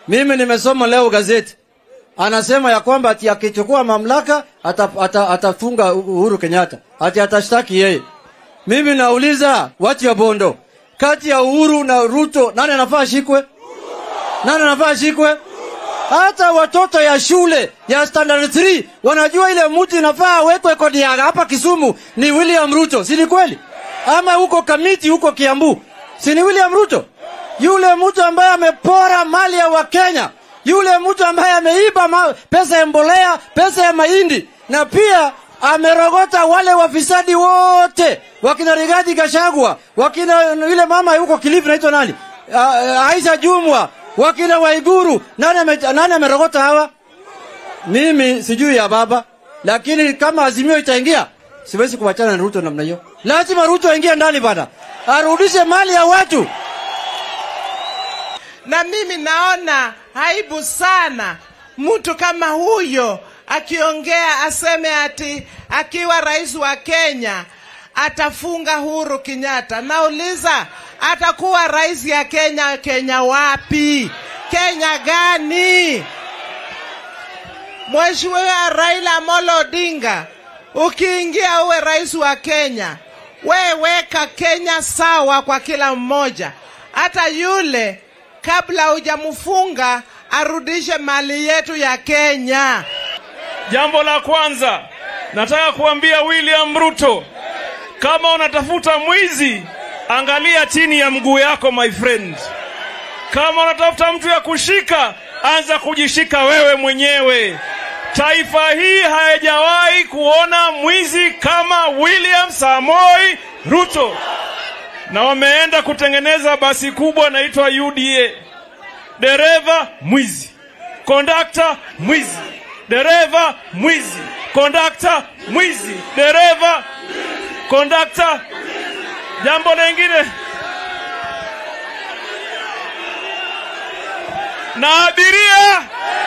Mimi nimesoma leo gazeti, anasema ya kwamba ati akichukua mamlaka ata- ata- atafunga Uhuru Kenyatta, ati atashtaki yeye. Mimi nauliza watu ya Bondo, kati ya Uhuru na Ruto nani anafaa ashikwe? Nani anafaa ashikwe? Hata watoto ya shule ya standard 3 wanajua ile mtu inafaa awekwe kodi ya hapa Kisumu ni William Ruto, si ni kweli? Ama huko Kamiti huko Kiambu, si ni William Ruto? Yule mtu ambaye amepora mali ya Wakenya, yule mtu ambaye ameiba ma- pesa ya mbolea, pesa ya mahindi, na pia amerogota wale wafisadi wote, wakina Rigathi Gachagua, wakina yule mama yuko Kilifi naitwa nani, uh, Aisha Jumwa, wakina Waiguru. Nani ame, nani amerogota hawa? Mimi sijui ya baba, lakini kama Azimio itaingia, siwezi kuachana na Ruto namna hiyo. Lazima Ruto aingie ndani bana, arudishe mali ya watu. na mimi naona aibu sana mtu kama huyo akiongea aseme ati akiwa rais wa Kenya atafunga Uhuru Kenyatta. Nauliza, atakuwa rais ya Kenya? Kenya wapi? Kenya gani? Mheshimiwa Raila Amolo Odinga, ukiingia uwe rais wa Kenya, we weka Kenya sawa kwa kila mmoja, hata yule kabla hujamfunga arudishe mali yetu ya Kenya. Jambo la kwanza nataka kuambia William Ruto, kama unatafuta mwizi, angalia chini ya mguu yako my friend. Kama unatafuta mtu ya kushika, anza kujishika wewe mwenyewe. Taifa hii haijawahi kuona mwizi kama William Samoi Ruto, na wameenda kutengeneza basi kubwa naitwa UDA. Dereva mwizi, kondakta mwizi, dereva mwizi, kondakta mwizi, dereva, kondakta. Jambo lingine na abiria